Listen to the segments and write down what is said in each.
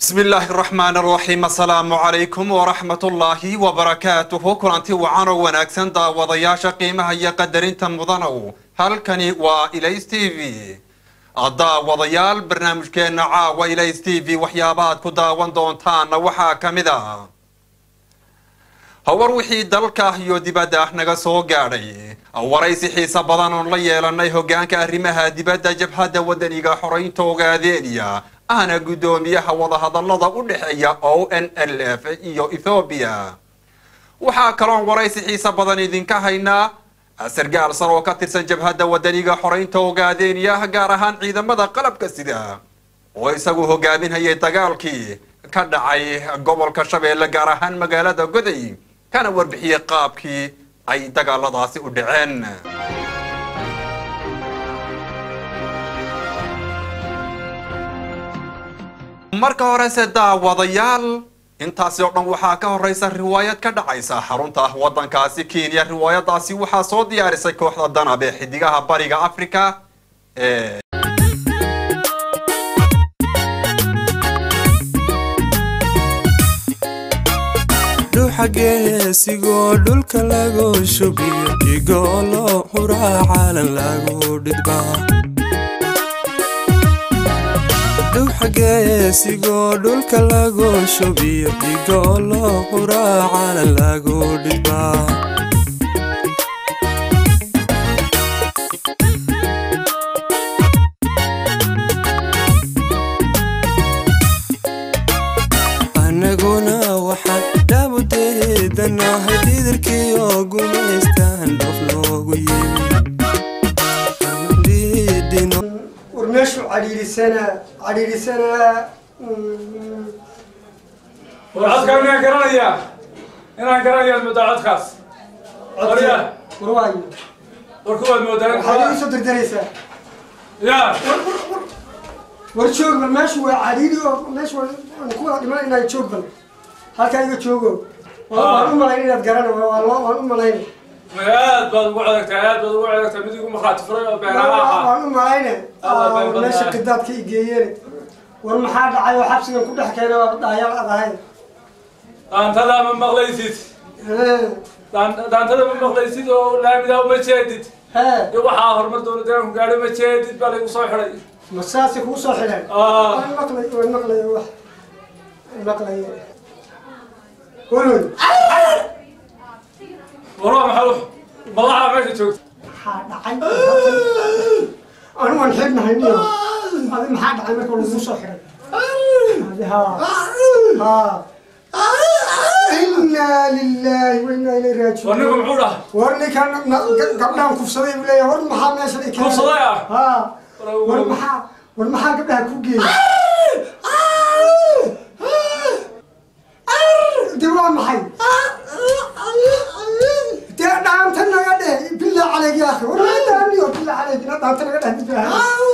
بسم الله الرحمن الرحيم السلام عليكم ورحمة الله وبركاته كلانتي وعانو وناكسن دا وضياشا قيمة هي قدرين تمضانو هالكني وإليس تي في الدا وضيال برنامج كينا عا وإليس تي في وحيابات كدا واندونتان وحا كمدا howar wixii dalka iyo dibadda naga soo gaadhay waraysi xiise badan oon la yeelanay hogaanka arrimaha dibadda jabhadda wadaniga xoreynta ogaadeeniya ahna guddoomiyaha wadahadalada u dhexeeya o n l f iyo ethoobiya waxaa kaloon waraysi xiise badan idinka haynaa sargaal sar oo ka tirsan jabhadda wadaniga xoreynta ogaadeeniya gaar ahaan ciidamada qalabka sida oo isagu hogaaminhayay dagaalkii ka dhacay gobolka shabeelle gaar ahaan magaalada goday kana warbixiyey qaabkii ay dagaaladaasi u dhaceen marka horese daawadayaal intaasi oo dhan waxaa ka horeysa riwaayad ka dhacaysa xarunta waddankaasi kenya riwaayadaasi waxaa soo diyaarisay kooxda danab ee xidigaha bariga africa ee dhuxageesigoo dhulka lagu shubiyo dhigoolo huraa caalan lagu dhidbaa dhuxageesigoo dhulka lagu shubiyo dhigoolo huraa caalan lagu dhidbaa anaguna waxaan dhaabudeedanahay didirkiyo gumaystaan dhof loogu yimi war meeshu cadhiidhisanaa cadhiidhisanaa war codkaan inaan garanayaa inaan garanayaa moodaa codkaas Waryaa. war waayo war kuwaad moodaa waxaad igu soo dirdiraysaa ya war joog bal meeshu waa cadhiidhi oo meeshu waa aan ku wada dhiman inaan joog bal halkaa iga joogo Waa- waan u malayn inaad garana waa- waa loo- waan u malayn aad baad ugu codagtaa aad baad ugu codagtaa mid igu markhaati furay oo beenaha ahaa waan u malayne Allah baan war meesha badnaa. qidaadka i geeyeen war maxaa dhacay oo xabsigan ku dhex keena waa dhaayaal ad ahayn daantada ma maqlaysid Daan- daantada ma maqlaysid oo laamidaa uma jeedid hee iyo waxaa horumar dowladdeeganku gaadhay ma jeedid baa laygu soo xidhay ma saasay kugu soo xidheen Ah. waan maqlay waan maqlay wax maqlay waloy warwa maxaa u- madaxa meesha joogta maxaa dhacay anu waan xidhnahay niyo adi maxaa dhacay marka lagu soo xidhay adi haa haa inaa lilaahi wa inaa ilayhi war raajicuun ninku muxuu dhaha war ninkan na- ga- gabdhahan kufsaday buu leeyahay war maxaa meesha i keenay? Kufsaday ah? haa War- war maxaa war maxaa gabdhaha ku geeyay de waa maxay dee dhaanta naga dheh bilaa caleyg ya akhi war naga dhaaniyo bilaa caleyg ina dhaanta naga dheh midbaa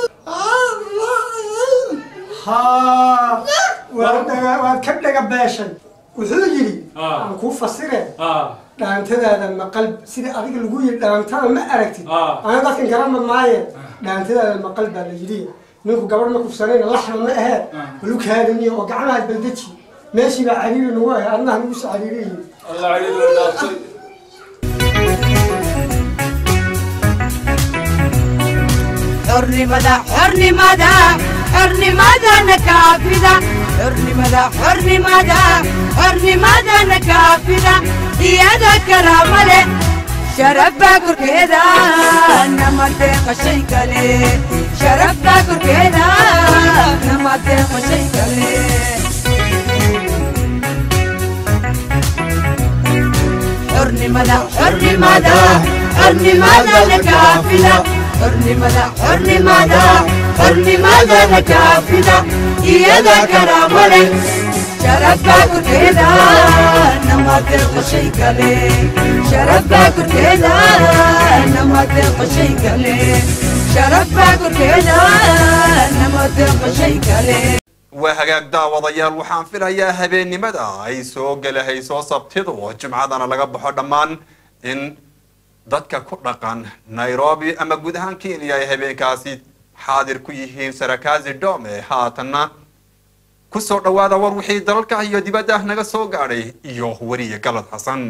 haa waad dhaga waad ka dhaga beeshay wuxuu yidhi Ah. aan kuu fasire ah dhaantadaada maqal sida adiga lagu yidhi dhaantada ma aragtid Ah. ana dadkan garama maaye dhaantadaada maqal baa la yidhi ninku gabadh ma kufsanayna laxna ma ahee balukaadaniyo oo gacmaha baldeji meeshii baa cariiri nagu ahay adnaha nagu soo cariiriyi allah caliid way dhaaftay xornimada xornimada xornimadana kaafida xornimada xornimada xornimadana kaafida iyada karaama leh sharafbaa korkeeda nama deeqashay kale sharafbaa korkeeda nama deeqashay kale xornimada xornimada xornimadana kaafida xornimada xornimada xornimadana kaafida iyada karaama leh sharafbaa korkeeda nama deeqashay kale sharafbaa korkeeda nama deeqashay kale sharafbaa korkeeda nama deeqashay kale waa hagaag daawadayaal waxaan filayaa habeennimada ay soo gelahayso sabtidu oo jimcadana laga baxo dhammaan in dadka ku dhaqan nairobi ama guud ahaan kenya ay habeenkaasi xaadir ku yihiin sarakazi dome haatanna ku soo dhowaada war wixii dalalka iyo dibadda ah naga soo gaadhay iyo weriye galad xasan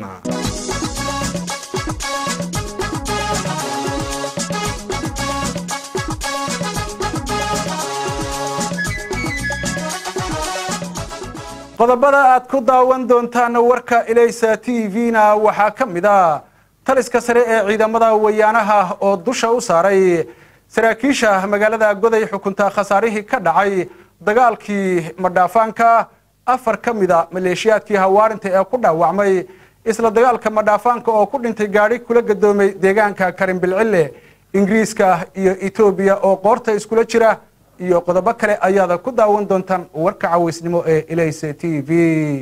qodobada aad ku daawan doontaan warka ilaysa t v-na waxaa ka mid a taliska sare ee ciidamada wayaanaha oo dusha u saaray saraakiisha magaalada goday xukunta khasaarihii ka dhacay dagaalkii madhaafaanka afar ka mida maleeshiyaadkii hawaarinta ee ku dhaawacmay isla dagaalka madhaafaanka oo ku dhintay gaadhi kula gadoomay deegaanka karinbilcille ingiriiska iyo etoobiya oo qoorta iskula jira iyo qodobo kale ayaada ku daawan doontaan warka cawaysnimo ee ilayse t v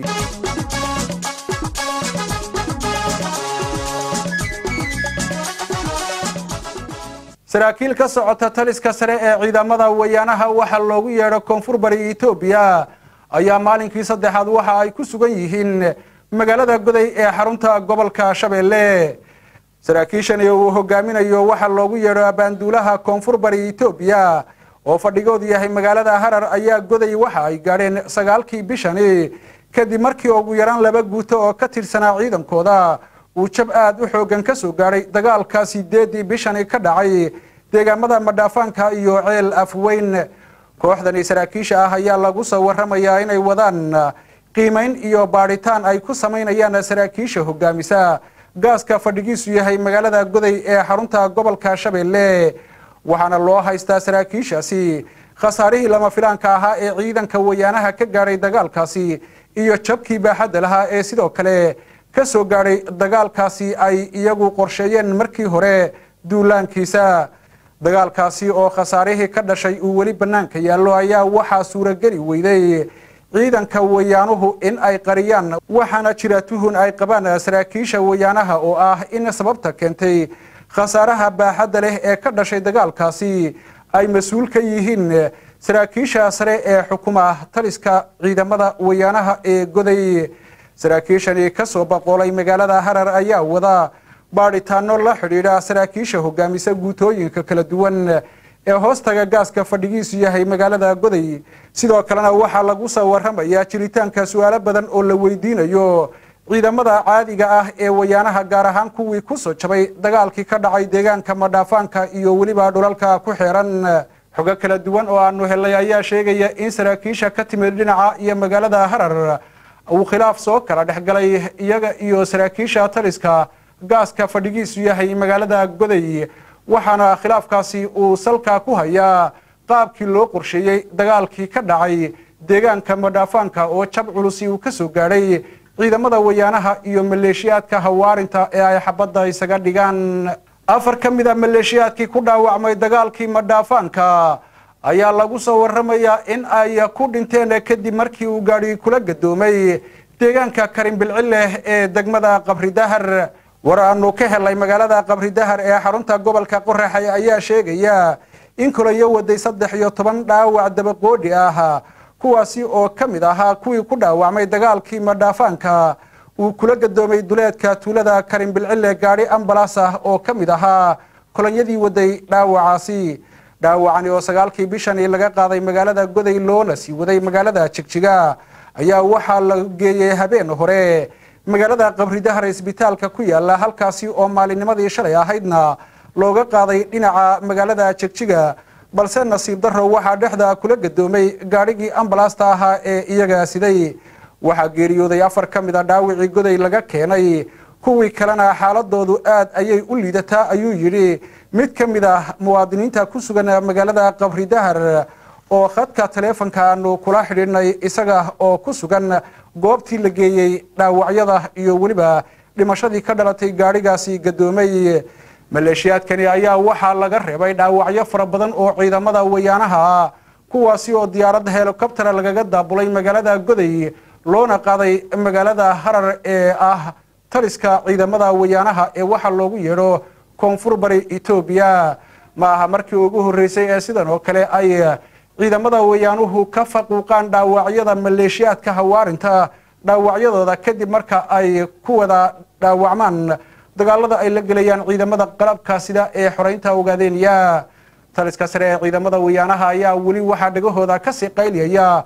saraakiil ka socota taliska sare ee ciidamada wayaanaha waxaa loogu yeedho koonfur bari etoobiya ayaa maalinkii saddexaad waxa ay ku sugan yihiin magaalada goday ee xarunta gobolka shabeelle saraakiishani uu hogaaminayo waxaa loogu yeedho abaanduulaha koonfur bari etoobiya oo fadhigoodu yahay magaalada harar ayaa goday waxa ay gaadheen sagaalkii bishani kadib markii ugu yaraan laba guuto oo ka tirsanaa ciidankooda uu jab aad u xoogan ka soo gaadhay dagaalka sideedii bishani ka dhacay deegaamada madhaafaanka iyo ceel afweyn kooxdani saraakiisha ah ayaa lagu soo waramayaa inay wadaan qiimayn iyo baadhitaan ay ku samaynayaan saraakiisha hogaamisa gaaska fadhigiisu yahay magaalada goday ee xarunta gobolka shabeelle waxaana loo haystaa saraakiishaasi khasaarihii lama filaanka ahaa ee ciidanka wayaanaha ka gaadhay dagaalkaasi iyo jabkii baaxadda lahaa ee sidoo kale ka soo gaadhay dagaalkaasi ay iyagu qorsheeyeen markii hore duulaankiisa dagaalkaasi oo khasaarihii ka dhashay uu weli bannaanka yaallo ayaa waxaa suurageli weyday ciidanka wayaanuhu in ay qariyaan waxaana jira tuhun ay qabaan saraakiisha wayaanaha oo ah in sababta keentay khasaaraha baaxadda leh ee ka dhashay dagaalkaasi ay mas-uul ka yihiin saraakiisha sare ee xukuma taliska ciidamada wayaanaha ee goday saraakiishani ka soo baqoolay magaalada harar ayaa wada baadhitaano la xidhiidha saraakiisha hogaamisa guutooyinka kala duwan ee hoostaga gaaska fadhigiisu yahay magaalada goday sidoo kalena waxaa lagu soo waramayaa jiritaanka su-aalo badan oo la weydiinayo ciidamada caadiga ah ee wayaanaha gaar ahaan kuwii ku soo jabay dagaalkii ka dhacay deegaanka madhaafaanka iyo weliba dhulalka ku xeeran xogo kala duwan oo aanu helay ayaa sheegaya in saraakiisha ka timid dhinaca iyo magaalada harar uu khilaaf soo kala dhexgalay iyaga iyo saraakiisha taliska gaaska fadhigiisu yahay magaalada goday waxaana khilaafkaasi uu salka ku hayaa qaabkii loo qorsheeyey dagaalkii ka dhacay deegaanka madhaafaanka oo jab culusi uu ka soo gaadhay ciidamada wayaanaha iyo maleeshiyaadka hawaarinta ee ay xabadda isaga dhigaan afar ka mid a maleeshiyaadkii ku dhaawacmay dagaalkii madhaafaanka ayaa lagu soo waramayaa in ay ku dhinteen kadib markii uu gaadhi kula gadoomay deegaanka karinbilcille ee degmada qabridahar war aanu ka helay magaalada qabridahar ee xarunta gobolka qoraxay ayaa sheegaya in kulayo waday saddex iyo toban dhaawac dabaqoodhi ah kuwaasi oo ka mid ahaa kuwii ku dhaawacmay dagaalkii madhaafaanka uu kula gadoomay duleedka tuulada karinbilcille gaadhi ambalas ah oo ka mid ahaa kolonyadii waday dhaawacaasi dhaawacani oo sagaalkii bishani laga qaaday magaalada goday loona sii waday magaalada jigjiga ayaa waxaa la geeyey habeen hore magaalada qabridahar isbitaalka ku yaala halkaasi oo maalinnimadii shalay ahaydna looga qaaday dhinaca magaalada jigjiga balse nasiib darro waxaa dhexda kula gadoomay gaadhigii ambalaasta ahaa ee iyaga siday waxaa geeriyooday afar ka mid a dhaawicii goday laga keenay kuwii kalena xaaladoodu aad ayay u liidataa ayuu yidhi mid ka mid ah muwaadiniinta ku sugan magaalada qabridahar oo khadka taleefonka aanu kula xidhiidhnay isaga oo ku sugan goobtii la geeyey dhaawacyada iyo weliba dhimashadii ka dhalatay gaadhigaasi gadoomay maleeshiyaadkani ayaa waxaa laga reebay dhaawacyo fara badan oo ciidamada wayaanaha ah kuwaasi oo diyaaradda helikobtera lagaga daabulay magaalada goday loona qaaday magaalada harar ee ah taliska ciidamada wayaanaha ee waxaa loogu yeedho koonfur bari etoobiya ma aha markii ugu horreysay ee sidan oo kale ay ciidamada wayaanuhu ka faquuqaan dhaawacyada maleeshiyaadka hawaarinta dhaawacyadooda kadib marka ay ku wada dhaawacmaan dagaalada ay la gelayaan ciidamada qalabka sida ee xoreynta ogaadeenya taliska sare ee ciidamada wayaanaha ayaa weli waxaa dhagahooda kasii qayliyaya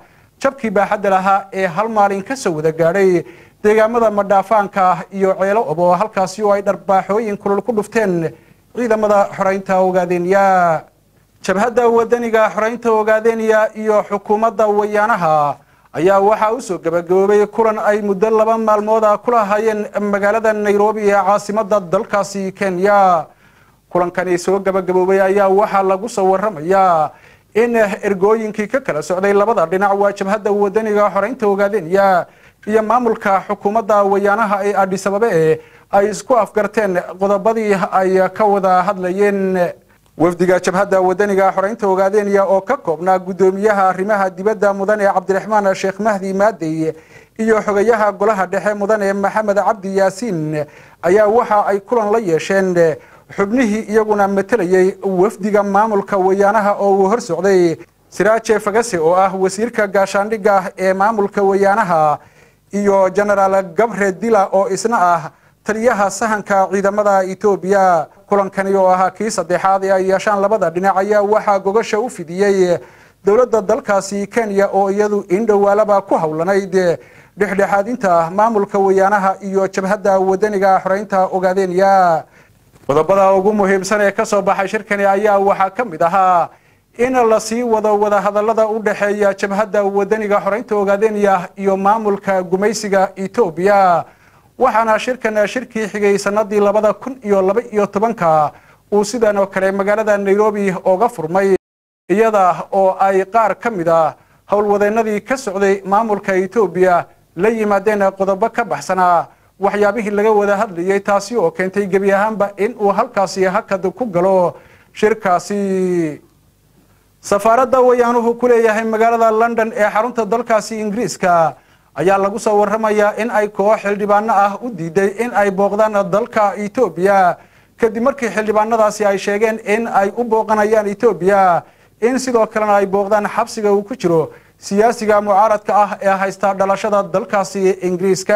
jabkii baaxadda lahaa ee hal maalin ka soo wada gaadhay deegaamada madhaafaanka iyo ceelo ob oo halkaasi oo ay dharbaaxooyin kulul ku dhufteen ciidamada xoreynta ogaadeenya jabhadda wadaniga xoreynta ogaadeenya iyo xukuumadda wayaanaha ayaa waxaa u soo gabagaboobay kulan ay muddo laba maalmooda kula hayeen magaalada nairobi ee caasimadda dalkaasi kenya kulankani soo gabagaboobay ayaa waxaa lagu soo waramayaa in ergooyinkii ka kala socday labada dhinac waa jabhadda wadaniga xoreynta ogaadeenya iyo maamulka xukuumadda wayaanaha ee adhisababe ay isku afgarteen qodobadii ay ka wada hadlayeen wafdiga jabhadda wadaniga xoreynta ogaadeenya oo ka koobnaa guddoomiyaha arrimaha dibadda mudane cabdiraxmaan sheekh mahdi maadey iyo xogayaha golaha dhexe mudane maxamed cabdi yaasiin ayaa waxa ay kulan la yeesheen xubnihii iyaguna matelayay wafdiga maamulka wayaanaha oo uu hor socday siraaje fagase oo ah wasiirka gaashaandhigga ee maamulka wayaanaha iyo genaraal gabre dila oo isna ah taliyaha sahanka ciidamada etoobiya kulankani oo ahaa kii saddexaad ee ay yeeshaan labada dhinac ayaa waxaa gogasha u fidiyey dowladda dalkaasi kenya oo iyadu indhowaalaba ku howlanayd dhexdhexaadinta maamulka wayaanaha iyo jabhadda wadaniga xoreynta ogaadeenya qodobada ugu muhiimsan ee ka soo baxay shirkani ayaa waxaa ka mid ahaa in la sii wado wadahadallada u dhexeeya jabhadda wadaniga xoreynta ogaadeenya iyo maamulka gumaysiga etoobiya waxaana shirkan shirkii xigay sanadii labada kun iyo laba iyo tobanka uu sidan oo kale magaalada nairobi ooga furmay iyada oo ay qaar ka mid a howlwadeennadii ka socday maamulka etoobiya la yimaadeen qodobo ka baxsanaa waxyaabihii laga wada hadlayay taasi oo keentay gebi ahaanba in uu halkaasi hakad ku galo shirkaasi safaaradda wayaanuhu ku leeyahay magaalada london ee xarunta dalkaasi ingiriiska ayaa lagu soo waramayaa in ay koox xildhibaano ah u diiday in ay booqdaan dalka etoobiya kadib markii xildhibaanadaasi ay sheegeen in ay u booqanayaan etoobiya in sidoo kalena ay booqdaan xabsiga uu ku jiro siyaasiga mucaaradka ah ee haysta dhalashada dalkaasi ingiriiska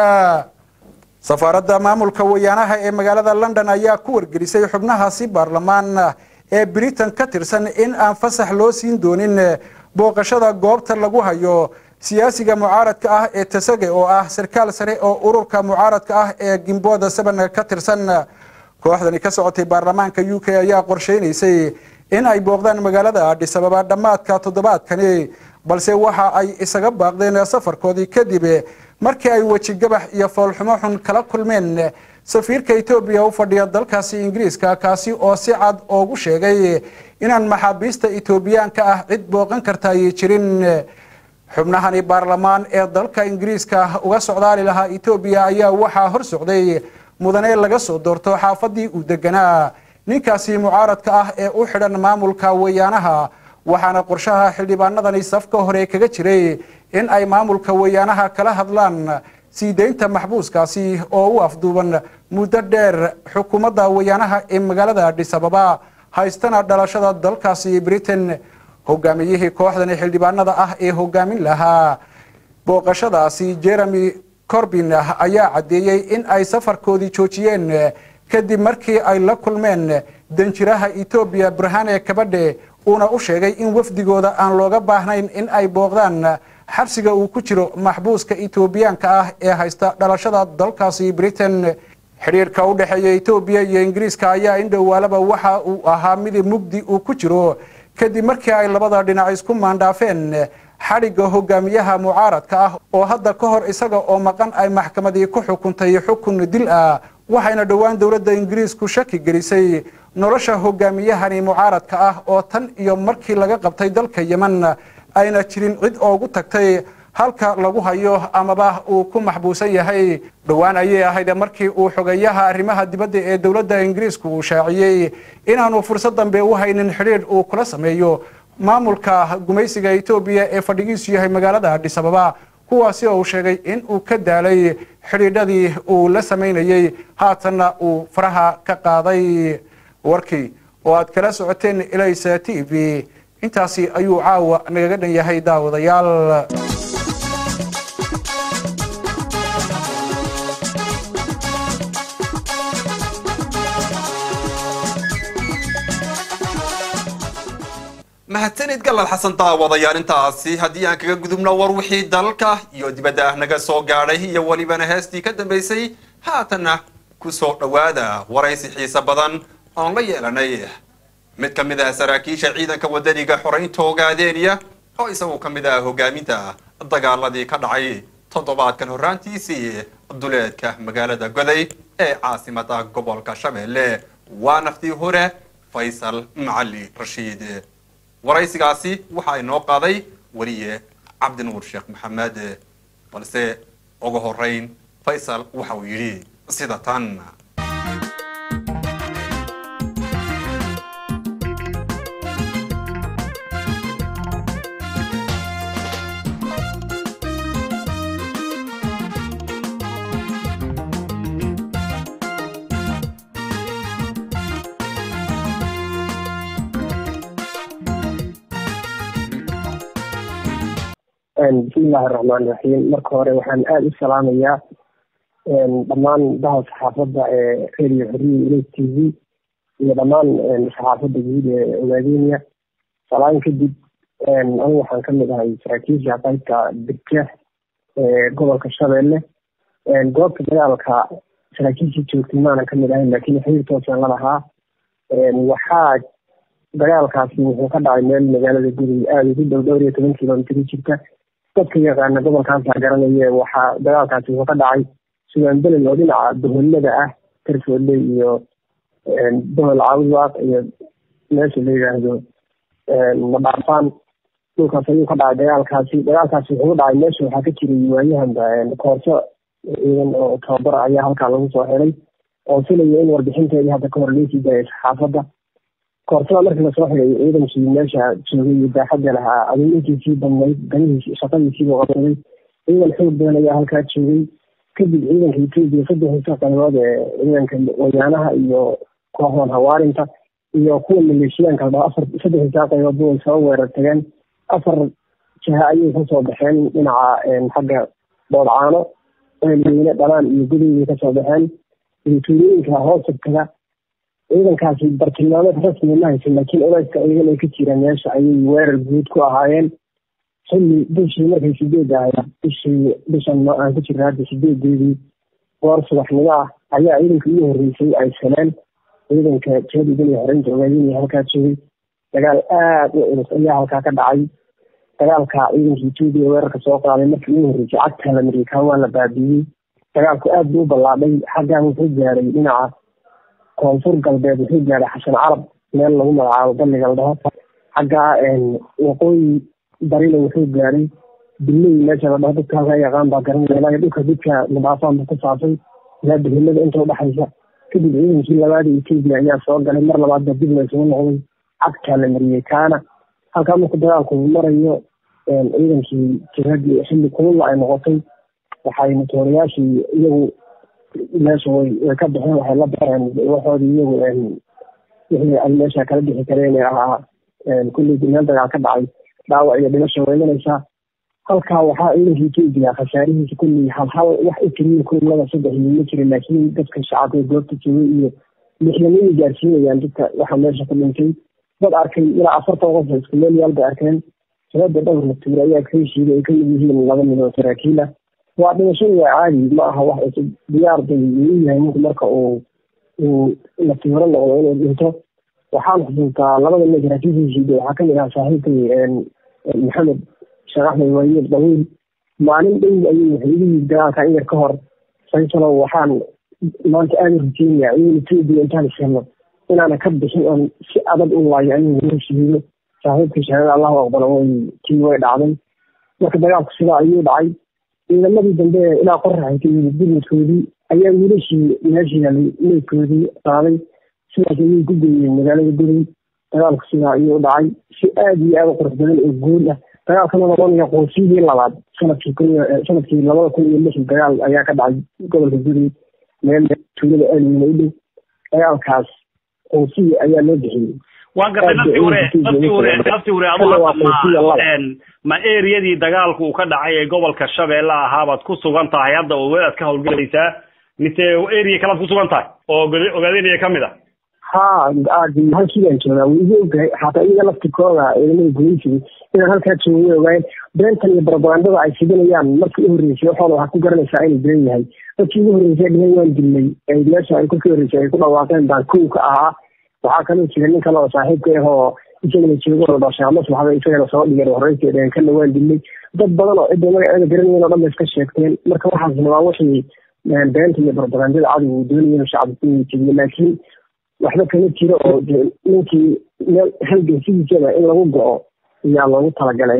safaaradda maamulka wayaanaha ee magaalada london ayaa ku wargelisay xubnahaasi baarlamaan ee britain ka tirsan in aan fasax loo siin doonin booqashada goobta lagu hayo siyaasiga mucaaradka ah ee tasage oo ah sarkaal sare oo ururka mucaaradka ah ee gimbooda seban ka tirsan kooxdani ka socotay baarlamaanka u k ayaa qorsheynaysay in ay booqdaan magaalada adhisababa dhammaadka toddobaadkani balse waxa ay isaga baaqdeen safarkoodii kadib markii ay wejigabax iyo foolxumo xun kala kulmeen safiirka etoobiya u fadhiya dalkaasi ingiriiska kaasi oo si cad oogu sheegay inaan maxaabiista etoobiyaanka ah cid booqan karta ay jirin xubnahani baarlamaan ee dalka ingiriiska uga socdaali lahaa etoobiya ayaa waxaa hor socday mudane laga soo doorto xaafadii uu deganaa ninkaasi mucaaradka ah ee u xidhan maamulka wayaanaha waxaana qorshaha xildhibaanadani safka hore kaga jiray in ay maamulka wayaanaha kala hadlaan sii deynta maxbuuskaasi oo u afduuban muddo dheer xukuumadda wayaanaha ee magaalada adhisababa haystana dhalashada dalkaasi britain hogaamiyihii kooxdani xildhibaanada ah ee hogaamin lahaa booqashadaasi jeremy corbin ayaa caddeeyey in ay safarkoodii joojiyeen kadib markii ay la kulmeen danjiraha etoobiya burhane kabadhe uuna u sheegay in wafdigooda aan looga baahnayn in ay booqdaan xabsiga uu ku jiro maxbuuska etoobiyaanka ah ee haysta dhalashada dalkaasi britain xidhiirka u dhexeeya etoobiya iyo ingiriiska ayaa indhowaalaba waxa uu ahaa mid mugdi uu ku jiro kadib markii ay labada dhinac isku maandhaafeen xadhigga hogaamiyaha mucaaradka ah oo hadda ka hor isaga oo maqan ay maxkamadii ku xukuntay xukun dil ah waxayna dhowaan dowladda ingiriisku shaki gelisay nolosha hogaamiyahani mucaaradka ah oo tan iyo markii laga qabtay dalka yeman ayna jirin cid oogu tagtay halka lagu hayo amaba uu ku maxbuusan yahay dhowaan ayay ahayd markii uu xogeeyaha arrimaha dibadda ee dowladda ingiriisku uu shaaciyey inaanu fursad dambe u haynin xidhiidh uu kula sameeyo maamulka gumaysiga etoobiya ee fadhigiisu yahay magaalada adhisababa kuwaasi oo uu sheegay in uu ka daalay xidhiidhadii uu la samaynayey haatanna uu faraha ka qaaday warkii oo aad kala socoteen ilaysa t v intaasi ayuu caawa nagaga dhan yahay daawadayaal mahadsanid galal xasan daawadayaal intaasi haddii aan kaga gudubno war wixii dalka iyo dibadda ah naga soo gaadhay iyo welibana heestii ka dambaysay haatanna ku soo dhowaada waraysi xiise badan oon la yeelanay mid ka mid ah saraakiisha ciidanka wadaniga xoraynta ogaadeeniya oo isagu ka mid ah hogaaminta dagaaladii ka dhacay toddobaadkan horraantiisii duleedka magaalada goday ee caasimada gobolka shabeelle waa naftii hore faysal macali rashiid waraysigaasi waxaa inoo qaaday weliye cabdinuur sheekh maxamed balse ugu horeyn faysal waxa uu yidhi sida tan bismillahi raxmaan raxiim marka hore waxaan aada u salaamayaa dhammaan daha saxaafadda ee radio xoriya ilo t v iyo dhammaan saxaafadda guud ee ogaadeniya salaan kadib anigu waxaan kamid ahay saraakiisha qaybta degka ee gobolka shabeelle goobta dagaalka saraakiishii joogtay maanan kamid ahayn laakiin xiriir toosaan la lahaa waxaa dagaalkaasi wuxuu ka dhacay meel magaalada gudey aada ugu dhow dhowr iyo toban kilomitr jirta dadka yaqaana gobolkaasa garanaya waxaa dagaalkaasi wuxuu ka dhacay sugaan belel oo dhinaca boholada ah tarfoole iyo bohol cawdwaaq iyo meesha la yidhaahdo madhaafaan dhulkaas ayuu ka dhacay dagaalkaasi dagaalkaasi wuxuu ka dhacay meesha waxaa ka jiray waayahanba koorso ciidan oo tababar ayaa halkaa lagu soo helay oo filaya in warbixinteedii hadda ka hor leesii daayay saxaafadda koorsada markii lasoo xigay ciidankii meesha joogay iyo daaxadda lahaa adeegintiisii badnayd ganihiis shaqadiisiibuu qabsaday ciidan xoog badan ayaa halkaa joogay kadib ciidanka etoobiya saddexdiisa qaybood ee ciidanka wayaanaha iyo kooxdan hawaarinta iyo kuwa maleeshiyaanka ladhaho afar saddexdiisa qayboodba way soo weerar tageen afar jaha ayay kasoo baxeen dhinaca xagga boodcaano eelweyne dhalaan iyo gudaybay kasoo baxeen iyo tuulooyinka hoosabkaga ciidankaasi bartilmaameed rasmi ma haysan laakiin oleyska ciidan ay ka jiraan meesha ayay weerar guud ku ahaayeen xilli bishii markay sideed ahayd bishii bishan aan ku jirna hadda sideedeedii goor subaxnimo ah ayaa ciidanka ugu horreysay ay saleen ciidanka jihada idin iyo xoreynta ogaadinaya halkaa joogay dagaal aada u culus ayaa halkaa ka dhacay dagaalka ciidanka etoobiya weerarka soo qaaday markii ugu horreysay cagtaa la mariyay kaan waa la baabiiyey dagaalku aad buu u ballaadhay xaggaa wuxuu gaaray dhinaca koonfur galbeed wuxuu gaaray xasan carab meel lagu magacaabo balliga la dhaho xaggaa waqooyi barina wuxuu gaaray biley meesha la dhaho dadka halkaa yaqaan baa garanaya ilaa dhulka dadka madaafaan buu ku saabsan ilaa bilhimada inta udhexaysa kadib ciidankii labaada etoobiya ayaa soo galay mar labaad baa dib laysugu noqday cagtaa la mariyey kaana halkaa marku dagaalku marayo ciidankii jihadii xilli kulula ay noqotay waxay matooriyaashii iyagu meesha way way ka baxeen waxay la baxeen waxoodii iyagu wixii ay meesha kala bixi kareen ee ahaa kulleydii meel dagaal ka dhacay dhaawac iyo dhimasha way imanaysaa halkaa waxaa ciidanka etoobiya khasaarihiisa kulley hal hal wax u keliya kullada saddex iyo ma jirin laakiin dadka shacabka goobta joogay iyo lixdamayay gaarsiinayaan dadka waxa meesha ku dhintay dad arkay ilaa afartan qof isku meel yaal bay arkeen sabada dhowr latuur ayaa ka heshiiday ay kamid yihiin laba nin oo saraakiil ah waa dhimashadu waa caadi ma aha wax cusub diyaar bay u yahay ninku marka uu uu latiiro noqdo inuu dhinto waxaan xusuustaa labada nin saraakiisha heshiiday waxaa kamid ahaa saaxiibkay maxamed sheekh axmed waayeed dhawiil maalin dhow ayuu wuxuu igu yiri dagaalka in yar ka hor faysalow waxaan maanta aada u rajeynaya in etoobiya intaan ishelno inaana ka bixin oon si adag u laayo ayuu noo shihiido saaxiibkii shahaadada allahu aqbalo way tii way dhacday marka dagaalku sidaa ayuu dhacay ciidamadii dambe ilaa qoraxay ka yimid gurmadkoodii ayaa wiilashii meeshii helay meydkoodii qaaday sidaas ayay ku geeyeen magaalada gurey dagaalku sidaa ayuu u dhacay si aada iyo aada u qurux badan oo guul ah dagaalkana noqonaya qoosiyadii labaad sanadkii kun sanadkii labada kun iyo lixii dagaal ayaa ka dhacay gobolka gurey meel tuulada aalweyne u dhow dagaalkaas qoosiyi ayaa loo bixiyey waan gartay naftii hore naftii hore naftii hore adu hadda ma ma eriyadii dagaalku uu ka dhacay ee gobolka shabeelle ahaabaad ku sugan tahay hadda oo wadaad ka howlgelaysaa mise area kalaad ku sugan tahay oo ogaadenaya kamid ah ha halkiibaan joogaa way igu ogahay xataa iyaga laftikooda ciidamada gumaysiga inaan halkaa joogo way ogaayeen beentan iyo barabagandada ay fidinayaan markii u horreysay waxooda waxaa ku garanaysaa inuu been yahay dadkii ugu horreysay dhehen waan dilnay meesha ay kolkii horreysay ay ku dhawaaqeen baan kow ka ahaa waxaa kaloo jira nin kale oo saaxiibka ah oo isagana joogo oo dhashay maslaxda isagana soo dhigeen horreysay dhehen kana waan dilnay dad badan oo cidda magaceeda garanayen oo dhan ba iska sheegteen marka waxaasna waa wixii beenta iyo barabagandada cadigu uu doonaya inuu shacabka ku jeediyo laakiin waxba kama jiro oo ninkii meel halgan sidiisaba in lagu go-o ayaa loogu talagalay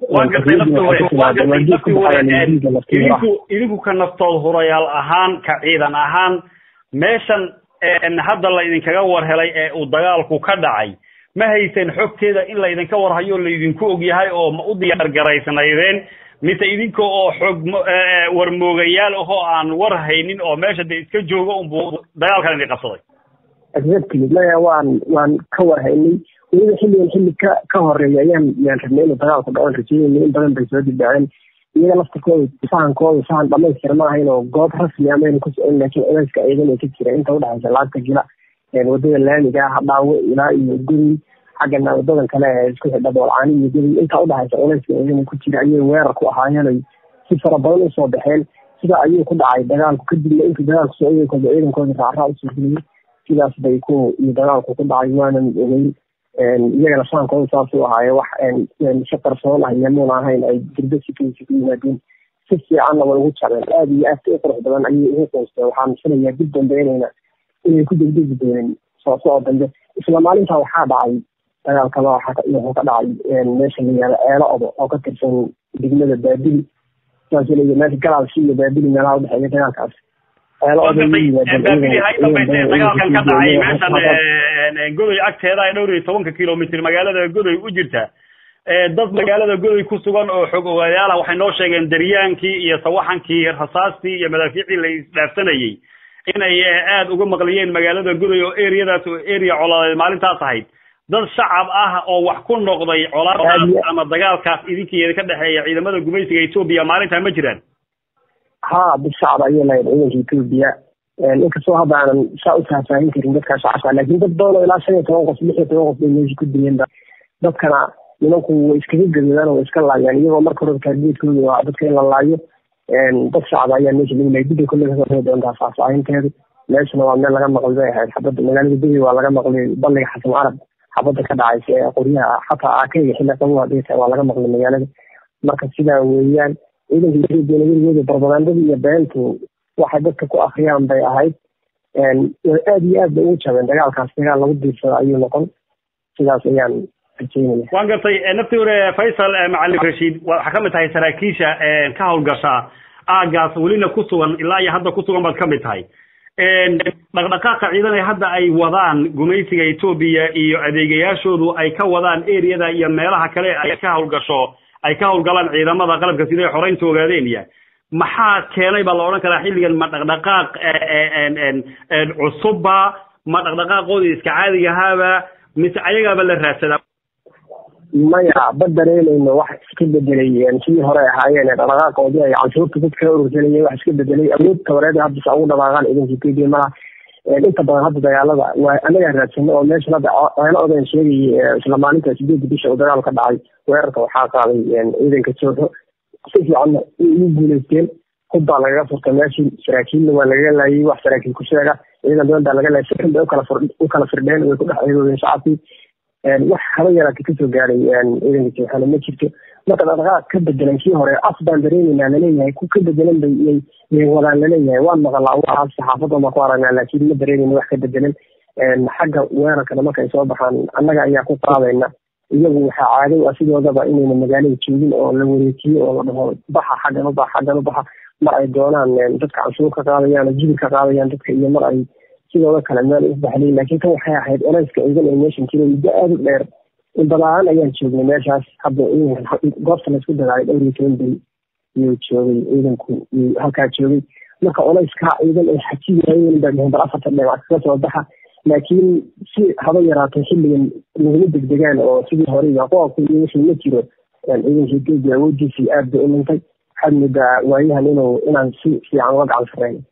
idinku ka naftood hurayaal ahaan ka ciidan ahaan meeshan hadda la idinkaga war helay ee uu dagaalku ka dhacay ma haysan xogteeda in laydinka warhayo laydinku ogyahay oo ma u diyaar garaysnaydeen mise idinka oo xog warmoogayaal ahoo aan war haynin oo meesha de iska jooga unbuu dagaalkan idin qabsaday exactly maya waan waan ka warhaynay weliba xilligan xilli ka ka horeeya ayaan yaan rabnay inuu dagaalku dhacan rajeynayna in badan bay soo dibdhaceen iyaga laftirkooda sahankooda sahan dhamaystir ma ahayn oo goob rasmi amayna ku socon laakiin culeyska ciidan ay ka jira inta udhexaysa laagta gila wadada laamiga ah dhaawo ilaa iyo guri xaggana wadadan kale ee isku xidha boolcaani iyo guri inta udhexaysa culeyska ciidan ku jira ayay weerar ku ahaayeen ay si fara badan usoo baxeen sidaa ayuu ku dhacay dagaalku kadibna intii dagaalku socdaykooda ciidankooda raacraa usoo geliyay sidaas bay ku iyo dagaalku ku dhacay waanan ogeyn iyagana shaankooda saasuu ahaaye wax si qarsoon ah yamuuna ahayn ay dirdo sikaysi ku yimaadeen si fiicanna way ugu jabeen aada iyo aad u qurux badan ayay ugu qoysteen waxaan filayaa dib dambe inayna inay ku degdegi doonin soo soo dambe isla maalintaa waxaa dhacay dagaal kale wuxuu ka dhacay meesha la yihahdo ceelo odo oo ka tirsan degmada baabili saas leeya meesha galaalsi iyo baabili meelaha udhexeeya dagaalkaas dagaalkan ka dhacay meeshan godoy agteeda ay dhowr iyo tobanka kilomitr magaalada godoy u jirta dad magaalada godoy ku sugan oo xog ogayaala waxay noo sheegeen daryaankii iyo sawaxankii rasaastii iyo madaafiicii la isdhaafsanayey inay aada uga maqliyeen magaalada godoy oo areadaas oo area colaadeed maalintaas ahayd dad shacab ah oo wax ku noqday colaadaas ama dagaalkaas idinkeeda ka dhexeeya ciidamada gumaysiga etoobiya maalintaa ma jiraan ha dad shacab ayay lahayd ciidanka etoobiya inkastoo hadda aanan saa u faahfaahin karin dadka shacabka laakiin dad badan oo ilaa shan iyo toban qof lix iyo toban qof bay meesha ku dileen dadkana nimanku way iskaga gadoodaan oo way iska laayaan iyagoo marka hore taargeedkooda waa dadka in la laayo dad shacab ayaa meesha lagu laayay dibay kolley kasoo hori doontaa faahfaahinteedu meeshana waa meel laga maqlay bay ahayd xabadda magaalada beri waa laga maqlay balliga xasan carab xabadda ka dhacaysa ee qoryaha xataa aakeyga xilli qabow hadday tahay waa laga maqlay magaalada marka sidaa weeyaan ciidanka etoobiya nabadgooda barbagandada iyo beentu waxay dadka ku akriyaan bay ahayd way aada iyo aad bay ugu jabeen dagaalkaas dagaal lagu diirsado ayuu noqon sidaas ayaan rajeynaya waan gartay naftii hore faysal macalin rashiid waxaa kamid tahay saraakiisha ka hawlgasha aagaas welina ku sugan ilaa iyo hadda ku sugan baad kamid tahay dhaqdhaqaaqa ciidan ee hadda ay wadaan gumaysiga etoobiya iyo adeegayaashoodu ay ka wadaan areada iyo meelaha kale ay ka hawlgasho ay ka hawlgalaan ciidamada qalabka sida ay xoreynta ogaadeenya maxaa keenay baa la odhan karaa xilligan ma dhaqdhaqaaq cusubba ma dhaqdhaqaaqoodii iska caadigahaaba mise ayagaaba la raadsadaa maya ba dareemayno wax iska bedelay sidii hore ahaayeen dhaqdhaqaaqoodii ay canshuurta dadka ka urursanayeen wax iska bedelay awood tabareed hadda sa ugu dhaqaaqaan ciidanka etoobiya malaha inta badan hadda dagaalada waa anagaa raadsano oo meeshan hadda ceelo odan sheegayay isla maalinta sideedda bisha uu dagaal ka dhacay weerarka waxaa qaaday ciidanka jooxo si fiicanna ugu guuleysteen hub baa lagaga furtay meeshii saraakiilna waa lagaga laayay wax saraakiil ku sheega ciidan badan baa laga laayay si xun bay ukala fur ukala firdheen way ku dhex ciidoodeen shacabkii wax haba yaraata kasoo gaaray ciidanka jooxana ma jirto marka dhaqdhaqaaq ka bedelan kii hore af baan dareemeynaa laleeyahay ku ka bedelan bay yay yay wadaan laleeyahay waan maqalaa waxaas saxaafadda baan ku aragnaa laakiin ma dareemeyna wax ka bedelan xagga weerarkana markay soo baxaan annaga ayaa ku qaadayna iyagu waxaa caadow ah sidoodaba inayna magaalada joogin oo la wareejiyo oo la dhaho baxa xaggan u baxa xaggan u baxa mar ay doonaan dadka canshuur ka qaadayaan oo jibir ka qaadayaan dadka iyo mar ay sidooda kale meel u baxlayn laakiin tan waxay ahayd oleyska ciidan ee meeshan jira muddo aada u dheer in badaan ayaan joognay meeshaas hadda goobta laysku dagaalay dhowr iyo toban beri iyuu joogay ciidanku halkaa joogay marka oleyska ciidan ay xajiyayeen baa dheheen bal afarta dhinac kaga soo baxa laakiin si haba yaraatay xilligan laguma degdegaan oo sidii hore iyo qoobka iyo wixii ma jiro ciidanka etoobiya awoodiisii aad bay u dhintay waxaad moodaa waayahan inuu inaan si fiican uga gacan sareyno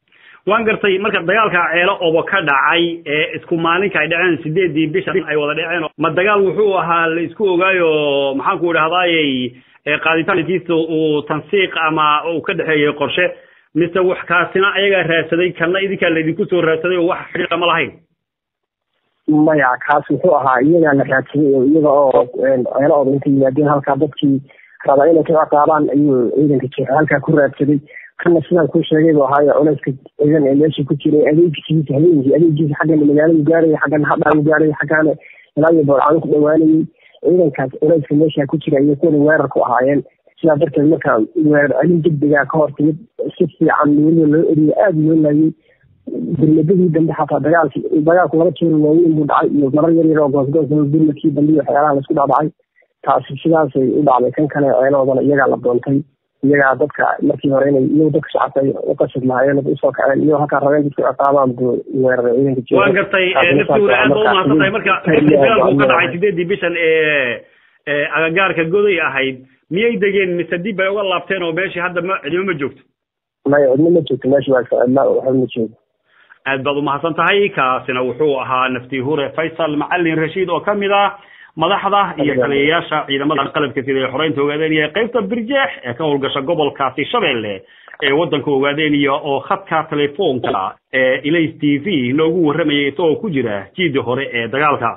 waan gartay marka dagaalka ceelo obo ka dhacay ee isku maalinka ay dhaceen sideedii bisha ay wada dhaceen ma dagaal wuxuu ahaa la isku ogaayo maxaan ku idhahdayey qaaditaankiisa uu tansiiq ama uu ka dhexeeyey qorshe mise wax kaasina ayagaa raadsaday kana idinkaa laydinku soo raadsaday oo wax xidhiidha ma lahayn maya kaas wuxuu ahaa iyagaa la raadsaday oo iyaga oo ceelo oba intay yimaadeen halkaa dadkii rabaa inay ka ciqaabaan ayuu ciidanka jeexa halkaa ku raadsaday kana sidaan kuu sheegay buu ahaayo culeyska ciidan ee meesha ku jiray adeegkiisa habeenkii adeegkiisa xaggana magaaladu gaaraya xaggana hadhaanu gaaraya xaggana ilaa iyo boorcado ku dhawaanayay ciidankaas culeyska meesha ku jira iyo kuwana weerar ku ahaayeen sidaa darteed marka weerar celin degdegaa ka hor timid si fiican weliba loo eriyo aada loo laayay gurmadadii dambe xataa dagaalki dagaalku laba jeer waaweyn buu dhacay iyo marar yar yar oo goosgoos gurmadkii dambe iyo waxyaalaha laisku dhacdhacay taasi sidaasay u dhacday kan kale ceeloodana iyagaa la doontay iyagaa dadka markii hore inay iyagu dadka shacabka ay u qasad lahaayeen usoo kaceen iyagoo halkaa rabeen dadku ciqaabaan buu weeraray ciidanka jeeda waan gartay naftiwada aad ba umahadsan tahay marka dagaalku ka dhacay sideedii bishan ee agagaarka goday ahayd miyay degeen mise dib bay uga laabteen oo meeshii hadda ma cidimo ma joogto maya cidno ma joogto meesha waa cidla waxba ma joogo aad baad umahadsan tahay kaasina wuxuu ahaa nafti hure faysal macalin rashiid oo kamid ah madaxda iyo taliyayaasha ciidamada qalabka sida ee xoreynta ogaadeenaya qaybta birjeex ee ka howlgasha gobolkaasi shabeelle ee waddanka ogaadeenaya oo khadka telefoonka ee ilays t v noogu warramayay isagoo ku jira jiidii hore ee dagaalka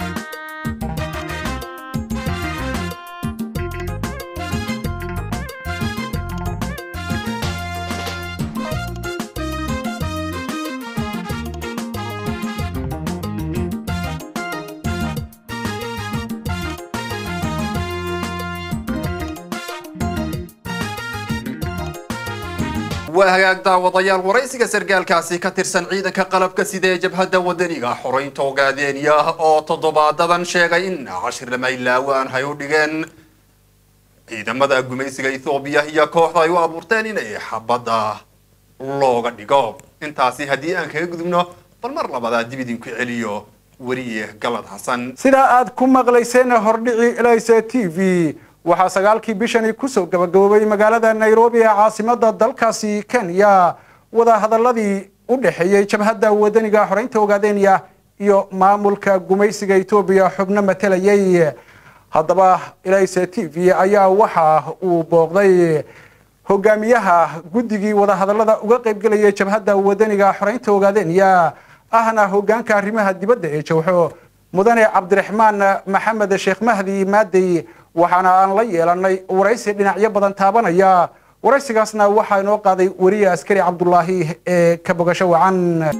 waa hagaag daawadayaal waraysiga sargaalkaasi ka tirsan ciidanka qalabka sida ee jabhadda wadaniga xoreynta ogaadeenya oo toddobaadadan sheegay in cashir lamaylaawo aan hay u dhigeen ciidamada gumaysiga ethoobiya iyo kooxda ay u abuurteen inay xabadda looga dhigo intaasi haddii aan kaga gudubno bal mar labadaa dib idinku celiyo weriye galad xasan sidaa aad ku maqlayseen hordhici elayse t v waxaa sagaalkii bishani kusoo gabagaboobay magaalada nairobi ee caasimada dalkaasi kenya wadahadaladii u dhexeeyey jabhadda wadaniga xoreynta ogaadeenya iyo maamulka gumaysiga etoobiya xubno matelayay haddaba elayse t v ayaa waxa uu booqday hogaamiyaha guddigii wadahadalada uga qaybgelayay jabhadda wadaniga xoreynta ogaadeenya ahna hogaanka arrimaha dibadda ee jawxo mudane cabdiraxmaan maxamed sheekh mahdi maadey waxaana aan la yeelanay waraysi dhinacyo badan taabanaya waraysigaasna waxaa inoo qaaday weriye askari cabdulaahi ee ka bogasho wacan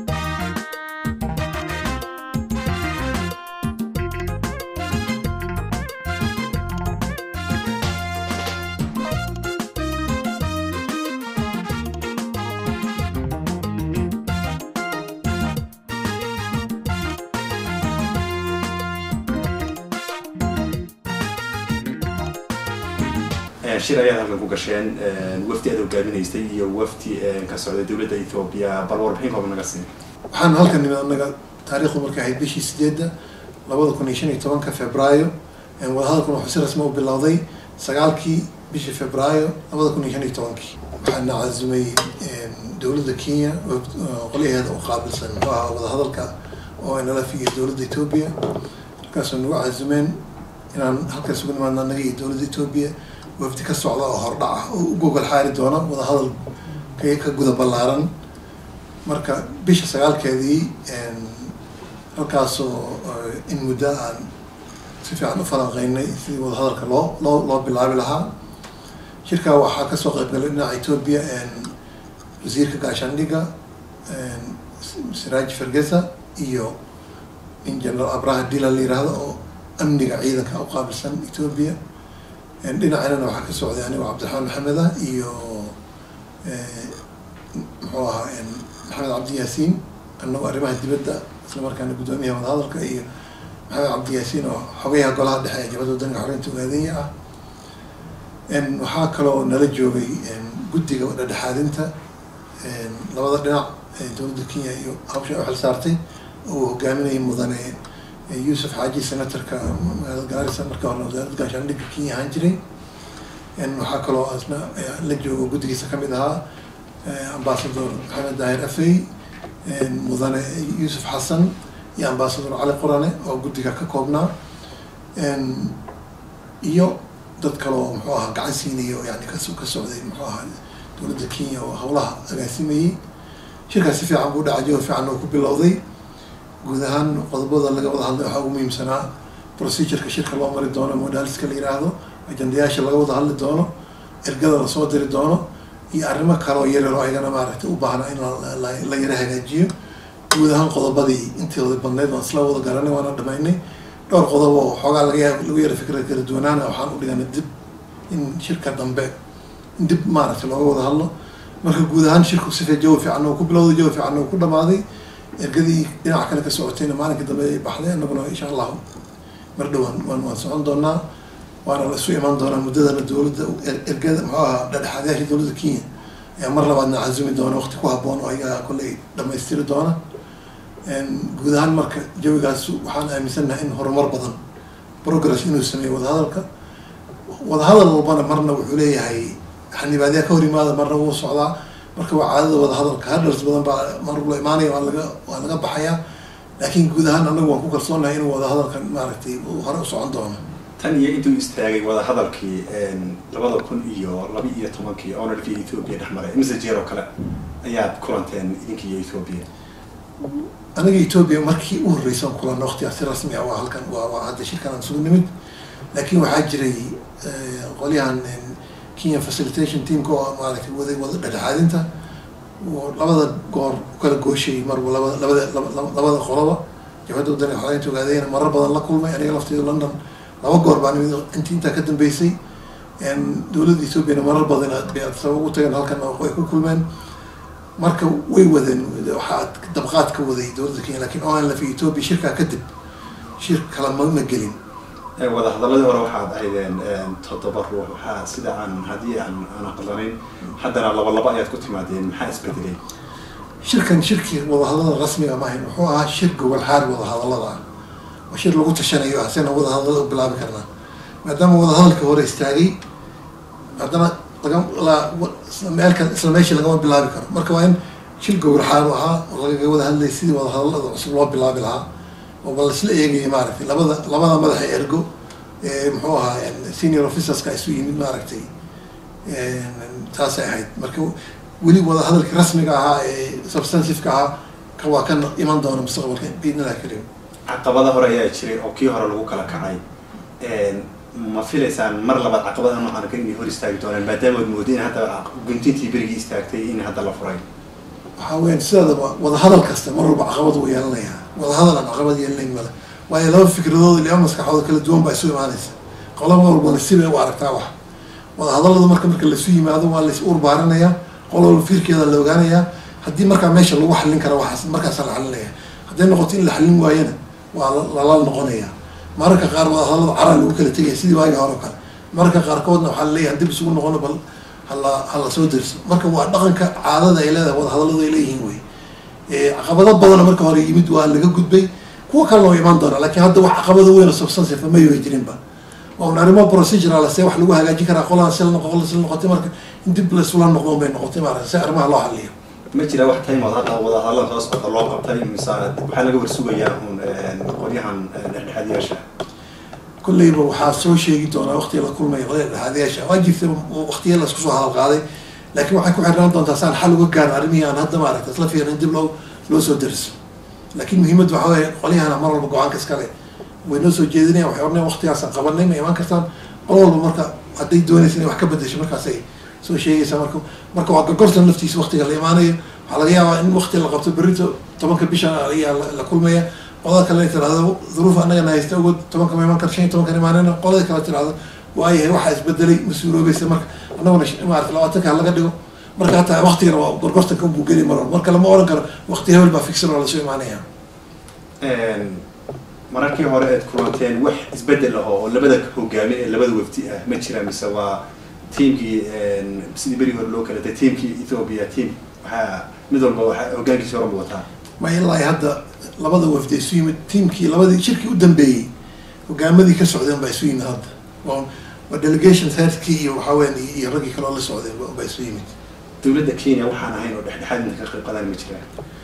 shir ayaad halkan ku gasheen wafdi aad hogaaminaysay iyo wafdi ka socday dowladda ethoobia bal warbixin kooban naga siin waxaan halkan nimid anaga taariikhdu markay ahayd bishii sideedda labada kun iyo shan iyo tobanka februaayo wadahadalkan wuxuu si rasmi u bilowday sagaalkii bishii februaayo labada kun iyo shan iyo tobankii waxaana cazumay dowladda kenya qolyaheeda u qaabilsan muxuu ahaa wadahadalka oo nlf iyo dowladda ethoobia markaasoo nagu cazumeen inaan halkaas ugu nimaadno annaga iyo dowladda ethoobia wafdi ka socda oo hordhac ah oo u gogol xaari doona wadahadal ka ka guda ballaaran marka bisha sagaalkeedii halkaasoo in muddo aan si fiican u falanqeynay sidii wadahadalka loo loo loo bilaabi lahaa shirkaa waxaa kasoo qayb galay dhinaca ethoobia wasiirka gaashaandhigga siraaj fergesa iyo in general abraha dila la yiraahdo oo amniga ciidanka u qaabilsan ethoobia dhinacanana waxaa ka socday anigo cabdiraxmaan maxamed ah iyo muxuu ahaa maxamed cabdi yaasiin anagoo arrimaha dibadda isla markaana guddoomiyaha wadahadalka iyo maxamed cabdi yaasiin oo xogayaha golaha dhexe ee jabadda wadanka xoreynta ogaadenya ah waxaa kaloo nala joogay guddiga dhexdhexaadinta labada dhinac ee dowladda kenya iyo hawsha u xil saartay oo uu hogaaminayay mudane yuusuf xaaji senatorka magaalada gaarisa marka hore wasaaradda gaashaandhigga kenya ahaan jiray waxaa kaloo asna la joogo guddigiisa kamid ahaa ambasador maxamed daahir afey mudane yuusuf xasan iyo ambasador cali qorane oo guddiga ka koobnaa iyo dad kale oo muxuu ahaa gacan siinaya oo yani kas ka socday muxuu ahaa dowladda kenya oo howlaha agaasimayey shirkaas si fiican buu dhacay jawa fiican oo ku bilowday guud ahaan qodobada laga wada hadlay waxaa ugu muhiimsanaa procedureka shirka loo mari doono modaliska la yiraahdo ajandayaasha laga wada hadli doono ergada lasoo diri doono iyo arrimo kale oo yaryar oo ayagana maaragtay u baahna in la yara hagaajiyo guud ahaan qodobadii intooda badneyd waan isla wada garanay waana dhamaynay dhowr qodob oo xoogaa laga yaab lagu yara fikra kala duwanaana waxaan u dhiganay dib in shirka dambe in dib maaragtay looga wada hadlo marka guud ahaan shirku sifa jawi fiican oo ku bilowday jawi fiican oo ku dhamaaday ergadii dhinaca kale ka socotayna maalinka dambe ay baxday annaguna insha allahu mar dhowaan waan waan socon doonaa waana la isu imaan doonaa muddadana dowladda ergada muxuu ahaa dhexdhexaadayaasha dowladda kenya ayaa mar labaadna casumi doona waqti ku habboon oo ayaga kolley dhamaystiri doona guud ahaan marka jawigaas waxaan aaminsannahay in horumar badan progress inuu sameeyo wadahadalka wadahadal walbana marna wuxuu leeyahay xanibaadyaa ka hor yimaada marna wuu socdaa marka waa caadada wadahadalka hadhars badan baa mar la imaanaya waa laga waa laga baxayaa laakiin guud ahaan anagu waan ku kalsoonahay inuu wadahadalkan maaragtay hore u socon doono tan iyo intuu istaagay wadahadalkii labada kun iyo laba iyo tobankii onarkii ethoobia dhex maray mise jeer oo kale ayaad kulanteen idinka iyo ethoobia aniga ethoobia markii u horreysaan kulanna waqtigaas si rasmi ah waa halkan waa waa hadda shirkan aan isugu nimid laakiin waxaa jiray qolyahan kenya facilitation teamka oo maaragtay waday wada dhexdhexaadinta oo labada goor ukala gooshayay marba labada labada labada qoloba jabhadda waddanka xoreynta ogaadayna marar badan la kulmay aniga lafteedu london laba goor baan imid intii intaa ka dambeysay dowladda ethoobiana marar badan sabab ugu tageen halkan ay ku kulmeen marka way wadeen waxaa dabqaad ka waday dowladda kenya lakin o lf ethoobia shirkaa kadib shir kala ma ma gelin wadahadaladii hore waxaad ahaydeen toddoba ruux waxaa sida aan haddii aan aan aqlanayn haddana laba laba ayaad ku timaadeen maxaa isbedelay shirkan shirkii wadahadalada rasmiga ma ahayn wuxuu ahaa shir gobol xaar wadahadalada ah waa shir lagu tashanayo asena wadahadalada u bilaabi karnaa maadaama wadahadalka hore istaagay haddana laga meelka isla meeshii lagama bilaabi karo marka waa in shir gobol xaar u ahaa oo lagaga wada hadlay sidii wadahadalada cusub loo bilaabi lahaa oo bal isla eegaya maaragtay labada labada madaxa ergo ee muxuu ahaa senior officerska isu yimid maaragtay taasay ahayd marka weli wada hadalkii rasmiga ahaa ee substanciveka ahaa ka waa ka iman doona mustaqbalka biidnillahi karim caqabada hore ayaa jiray oo kii hore lagu kala kacay ma filaysaan mar labaad caqabada noocan ka inay hor istaagi doonaan maadaama ad moodeen hadda guntintii berigii istaagtay in hadda la furay waxaa weyan sideedaba wadahadal kasta mar walba caqabad uu yeelanayaa wadahadal aan caqabad yeelanayn male waayo laba fikradood laba maskaxood kala duwan baa isu imaanaysa qolaba walbana sibay u aragtaa wax wadahadalada marka marka laisu yimaado waa lais urbaarinaya qol walba fiirkeeda la ogaanayaa haddii markaa meesha lagu xallin kara waxaas markaasa la xalinaya hadday noqoto in la xallin waayana waa lala noqonaya mararka qaar wadahadalada caraa lagu kala tegaya sidii waagi hore o kale mararka qaarkoodna waxaa laleeyahay dib isugu noqono bal hala hala soo derso marka waa dhaqanka caadada ay leedahay wadahadaladu ay leeyihiin wey caqabado badana marka hore yimid waa laga gudbay kuwa kalena waa imaan doonaa lakin hadda wax caqabado weyn oo substansive ma yoy jirinba waa un arrimo procedural se wax lagu hagaajin karaa qolaan sil noqo qol sil noqotay marka in dib laisula noqdon bay noqotay maarata si arrimaha loo xaliyo ma jira wax timeood hadda wadahadalada soo socda loo qabtay mise waxaa laga warsugayaa un qolyahan dhexdhexaadiyaasha kolleyba waxaa soo sheegi doonaa waqtiga la kulmaya qolada dhexaadiyaasha waa jirta waqtiya la isku soo hadal qaaday laakiin waxay ku xirnaan doontaa saan xal uga gaarin arrimihii aan hadda maaragta isla fiirin dib loo loo soo deriso laakiin muhiimadda waxa weeye qolyahana mar walba go-aanka iskale way noo soo jeedinayan waxay ornayan waqtigaasaan qabanay ma imaan kartaan qol walba marka hadday doonaysa inay wax ka bedesho markaasay soo sheegaysaa marka marka waa gorgortan laftiisa waqtiga la imaanayo waxaa laga yaabaa in waqti la qabto berrito tobanka bishan ayaa la kulmaya qolada kale ay tirahdo duruuf annagana haysta ogood tobanka ma imaan kar shan iyo tobankan imaanayna qolada kale tirahdo waayahay waxaa isbedelay mas-uuloobaysa marka annaguna maarata labaatanka ha laga dhigo marka hataa waqtigana waa gorgortanka buu geli maro marka lama oran karo waqti hebel baa fixin oo lasoo imaanaya mararkii hore eed kulanteen wax isbedel ah oo labada hogaami ee labada wafdi ah ma jira mise waa tiamkii sidii berigi hore loo kala tay tiamkii ethoopia team waxaa mid walba waxaa hogaankiisi hore wataa ma ilaa hadda labada wafdi isu yimid tiamkii labadii shirkii u dambeeyey hogaamadii ka socdeen baa isu yimid hadda waa delegation headkii iyo waxaa weyan iyo raggii kaloo la socday baa isu yimid dowladda kenya waxaan ahayn oo dhexdhexaad inta ka qayb qadan ma jiraan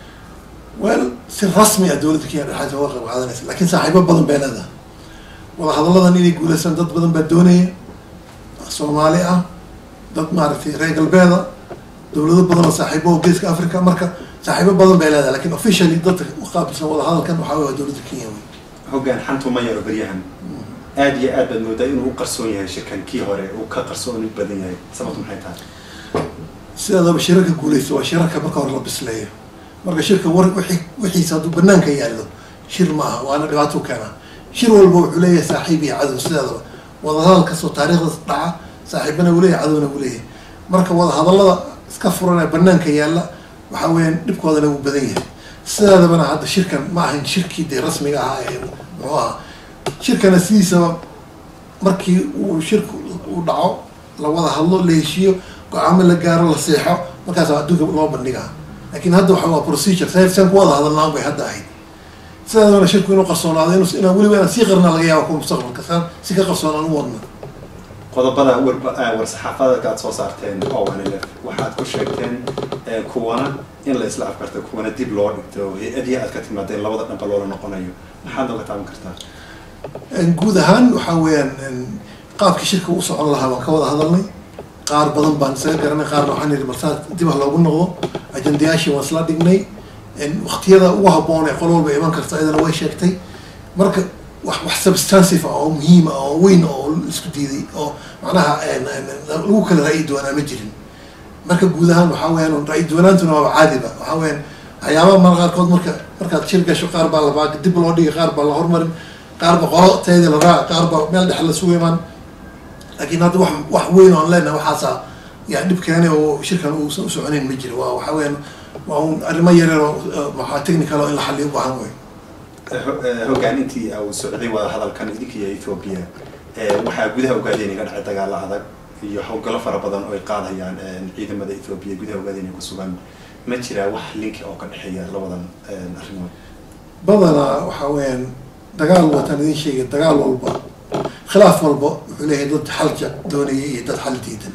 wel si rasmi ah dowladda kenya dhexaadka uga qayb qaadanaysa laakiin saaxiibo badan bay leedahay wadahadalladan inay guuleystaan dad badan baa doonaya soomaali ah dad maaragtay reer galbeeda dowlado badan oo saaxiibo oo geeska africa marka saaxiibo badan bay leedahay lakin officially dadka uqaabilsan wadahadalkan waxaa wey waa dowladda kenya wey hoggaan xantu ma yaro beryahan aad iyo aad baad moodaa inuu u qarsoon yahay shirkan kii hore uu ka qarsooni badan yahay sababtu maxay tahay sidaadaba shirarka guuleysta waa shirarka marka hore la bisleeyo marka shirka war wixii wixiisa hadduu banaanka yaallo shir ma aha waana dhibaato keenaa shir walba wuxuu leeyahay saaxiib iyo cadow sideedaba wadahadal kastoo taariikhdas dhaca saaxiibana uu leeyahay cadowna uu leeyahay marka wadahadallada iska furan ee banaanka yaalla waxa weeyaan dhibkoodana wuu badan yahay sideedabana hadda shirkan ma ahayn shirkii dee rasmiga ahaa ee muxuu ahaa shirkana sidiisaba markii uu shirku uu dhaco la wada hadlo la heshiiyo go-aamo la gaaro la seexo markaas adduunka loo bandhigaa lakin hadda waxa waa procedure saan ku wada hadalnaan bay hadda ahayd sidaadana shirku inuu qarsoonaado inu inaan weliba inaan sii qarna laga yaaba kuwa mustaqbalka saan si ka qarsoonaan u wadna qodobada war war saxaafadka aad soo saarteen o n l f waxaad ku sheegteen kuwana in la isla afkarto kuwana dib loo dhigto hay-adihi aad ka timaadeen labada dhanba loola noqonayo maxaad nooga taaban kartaa guud ahaan waxaa weeyaan qaabkii shirka u socon lahaa waan ka wada hadalnay qaar badan baan isaga garanay qaarna waxaan yidhi balsaa dib ha loogu noqdo ajendayaashii waan isla dhignay waktiyada ugu habboon ee qol walba iman karta iyadana way sheegtay marka wax wax substantive ah oo muhiim ah oo weyn oo isku diiday oo macnaha lagu kala ra'yi duwanaa ma jirin marka guud ahaan waxaa weyaan ra'yi duwanaantuna waaba caadiba waxaa weyaan waxyaabaha mar qaarkood marka markaad shir gasho qaar baa labaa dib loo dhigay qaar baa la hormarin qaar ba qolo teedi la raaca qaar ba meel dhexe la suga imaan laakiin hadda wax wax weyn oan leenahay waxaasa yaa dhib keenay oo shirkan uusan usoconayn ma jiro waa waxaa weyaan waa un arrimo yareer oo maxaa technical oo in la xaliyo u baahan wey hoggaan intii uu socday wada hadalkan idinka iyo ethoobia waxaa gudaha ogaadeen iga dhacay dagaalo adag iyo howlgallo fara badan oo ay qaadayaan ciidamada ethoobia gudaha ogaadeen ku sugan ma jiraa wax linki oo ka dhexeeya labadan arrimood badanaa waxaa weeyaan dagaal wataan idin sheegay dagaal walba khilaaf walba wuxuu leeyahay dad xal jec doonaya iyo dad xal diidan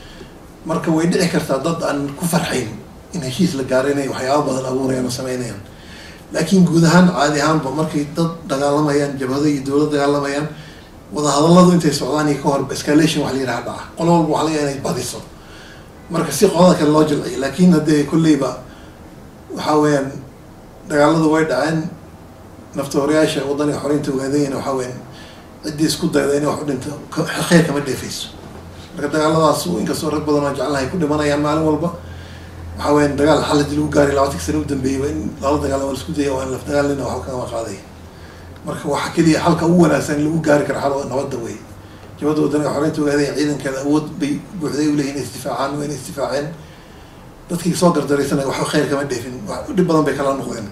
marka way dhici kartaa dad aan ku farxayn in heshiis la gaaro inay waxyaaba badan abuurayaan oo sameynayaan laakiin guud ahaan caadi ahaanba markay dad dagaalamayaan jabhado iyo dowlad dagaalamayaan wadahadalladu intay socdaan iyo ka hor escalation wax la yidhaha dhaca qolo walba waxa laga inay badiso marka si qolada kale loo jilciyo laakiin haddee kolleyba waxaa weeyaan dagaaladu way dhaceen naftahoreyaasha wadaniga xoreynta ogaadayana waxaa weyan ciddii isku dayda inay wax u dhinto kheyr kama dheefayso marka dagaaladaas inkastoo rag badan oo jeclahay ku dhimanayaan maalin walba waxaa weyan dagaal xal hadii lagu gaari labaatanka sana u dambeeyay waa in lala dagaala waa laisku daya waa in laf dagaalina waxba kagama qaaday marka waxa keliya xalka ugu wanaagsan in lagu gaari karo xal nabadda wey jabada wadaniga xoreynta ogaadaya ciidankeeda awood bay buuxday uleeyihin inay isdifaacaan waa inay isdifaaceen dadkii soo gardaraysanaya waxba kheyr kama dheefin dhib badan bay kala noqdeen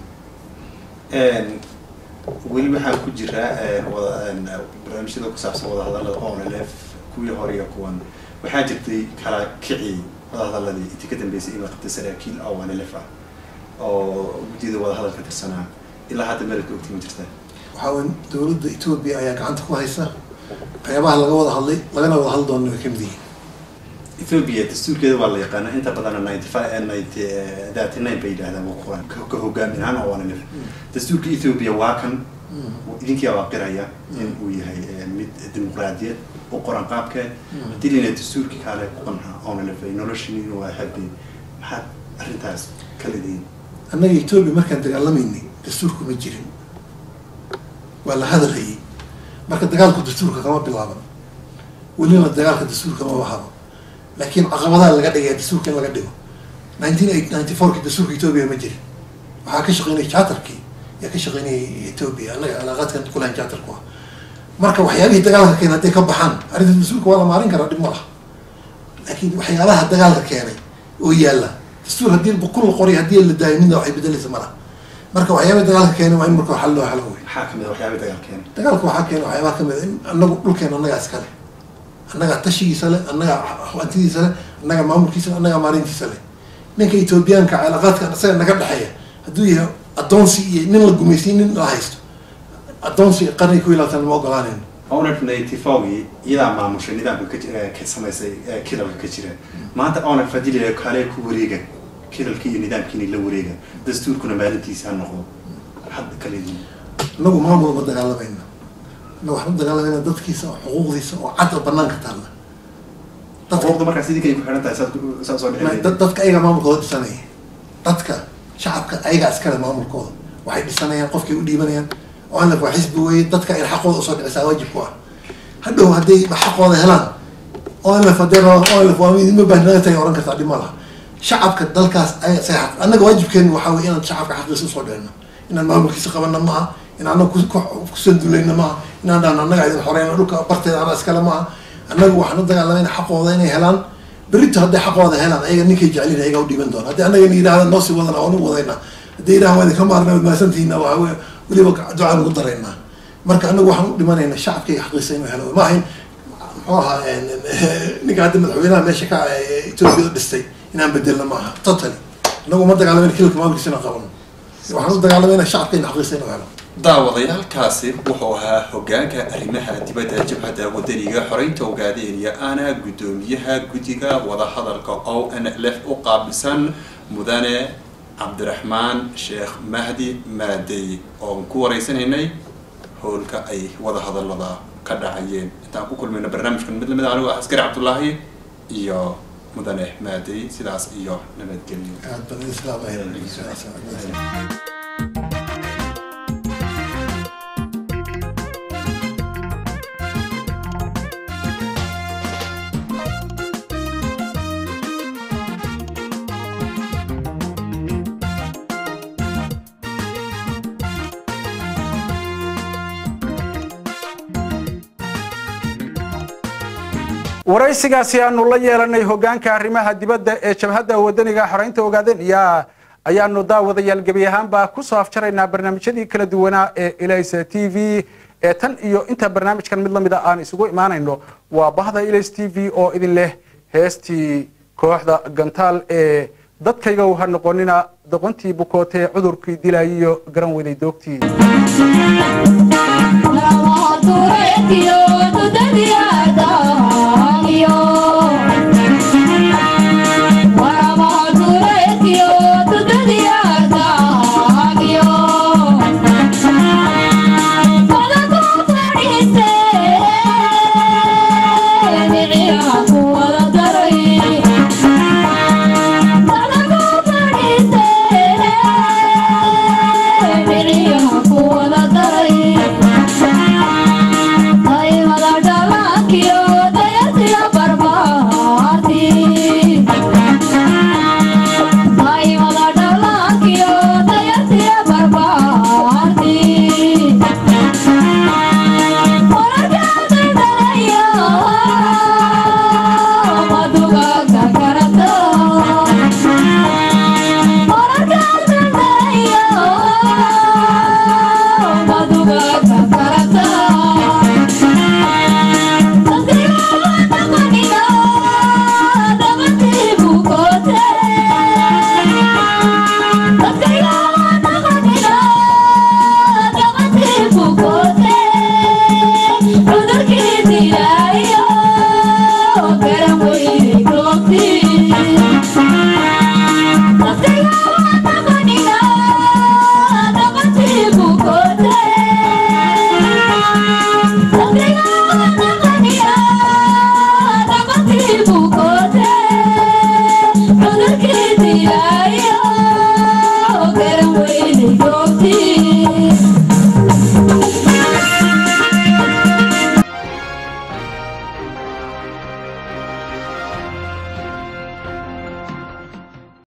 weli waxaan ku jiraa wada barnaamijyada ku saabsan wadahadallada o n l f kuwii hore iyo kuwan waxaa jirtay kala kici wadahadaladii intii ka dambeysay in la qabtay saraakiil o n l f ah oo guddiyada wadahadalka tirsanaa ilaa hadda meelka ogti ma jirta waxaa weyn dowladda etoobiya ayaa gacanta ku haysa waxyaabaha laga wada hadlay lagana wada hadli doona way kamid yihiin ethoobia dastuurkeeda waa la yaqaana inta badana ninety five ninety thirty nine bay yidhahdaan waa qoran ka hogaamin ahaan oo wanalif dastuurka ethoobia waa kan idinkia waa qiraya in uu yahay mid dimuqraadiyad u qoran qaabkeed haddii lina dastuurkii kaale ku qanca oonalif noloshin waa habeen maxaad arrintaas ka leedihiin annaga etoobiya markaan dagaalamayni dastuurku ma jirin waa la hadalhayay marka dagaalku dastuurka kama bilaaban welina dagaalka dastuurka ma bahabo laakiin caqabadaha laga dhigaya dastuurka in laga dhigo nineteen eight ninety fourki dastuurka etoobiya ma jirin waxaa ka shaqeynaya charterkii yaa ka shaqeynayay etoobiya annaga calaaqaadkan kulahan charterku ah marka waxyaabihii dagaalka keenay hadday ka baxaan arrinta dastuurka waa la maarin karaa dhib ma laha laakiin waxyaabaha dagaalka keenay oo yaalla dastuur haddii bukul la qoray haddii la daayo midna waxay bedelaysa malaha marka waxyaabaha dagaalka keenay waa in marka xal loo helo wey maxaa kamid a waxyaabihii dagaal keenay dagaalka waxaa keenay waxyaabaha kamid a in annagu dhulkeena annagaa iskale annagaa tashigiisa leh annagaa hantidiisa leh annagaa maamulkiisa leh annagaa maalintiisa leh ninka etoobiyaanka cilaaqaadka isaga naga dhexeeya hadduu yahay addoonsi iyo nin la gumaysiy nin la haysto addoonsi qarniga ku ilaatan ma ogolaanayno onef ninety fourgii iyadaa maamushay nidaamka ka ji- eh, ka samaysay eh, kilalka ka jira maanta onef haddii la yidhahdo kaalee ku wareega kilalkii iyo nidaamkiini la wareega dastuurkuna maalintiisa ha noqdo hadda kaleedii inagu maamul ma dagaalamayna inagu waxaan u dagaalamayna dadkiisa oo xuquuqdiisa oo cad oo banaanka taalla xuquuqda markaas idinkay ku xidhan tahay saad ku- saad soo dhexeeyay dad- dadka ayaga maamulkooda dhisanaya dadka shacabka ayagaa iskale maamulkooda waxay dhisanayaan qofkay u dhiibanayaan oo anlaf waa xisbi weeye dadka ay xaqooda usoo dhicisaa waajib ku ah hadhow hadday xaqooda helaan oo anlaf haddee rabaan oo anlaf waa idinma baahnaga tahay oran kartaa dhib ma laha shacabka dalkaas ay say xaq annaga waajibkeenu waxaa weye inaan shacabka xaqiisa usoo dhicino inaan maamulkiisa qabana ma aha in annaga ku- ku- kusandulayna ma aha inaan dhahno annaga idin xoreyna dhulka barteeda anaa iskale ma aha annagu waxaan u dagaalamayna xaqooda inay helaan berito hadday xaqooda helaan ayaga ninkay jecelin ayaga u dhiiban doona haddii annaga yidhahda noo sii wadana waan u wadayna haddii yidhaha waa idinka maarna mahadsantihiina waa we- weliba ducaan ugu daraynaa marka annagu waxaan u dhimanayna shacabkayga xaqiisa inuu helo ma ahayn muxuu ahaa ninka hadda madaxweynaha meesha ka ah ee etoobiya dhistay inaan bedelno ma aha totally annagu ma dagaalamayna kilka maamulkiisa inaan qabano waxaan u dagaalamayna shacabkayga xaqiisa inuu helo daawadayaalkaasi wuxuu ahaa hogaanka arrimaha dibadda jabhadda wadaniga xoreynta ogaadeeniya ana guddoomiyaha guddiga wadahadalka o n l f u qaabilsan mudane cabdiraxmaan sheekh mahdi maadey oon ku wareysanaynay howlka ay wadahadalada ka dhacayeen intaan ku kulmayno barnaamijkan mid lamid ah anigu ah askari cabdullaahi iyo mudane maadey sidaas iyo nabadgelyo aad baan islaamaya waraysigaasi aanu la yeelanay hogaanka arrimaha dibadda ee jabhadda wadaniga xoreynta ogaadeniya ayaanu daawadayaal gebi ahaanba kusoo afjaraynaa barnaamijyadii kala duwanaa ee ilaysa t v ee tan iyo inta barnaamijkan mid lamida aan isugu imaanayno waa bahda ilays t v oo idin leh heestii kooxda gantaal ee dadkayga ha noqonina doqontii bukootee cudurkii dilaayiyo garan weday doogtii Lama dureetiyo dudadiya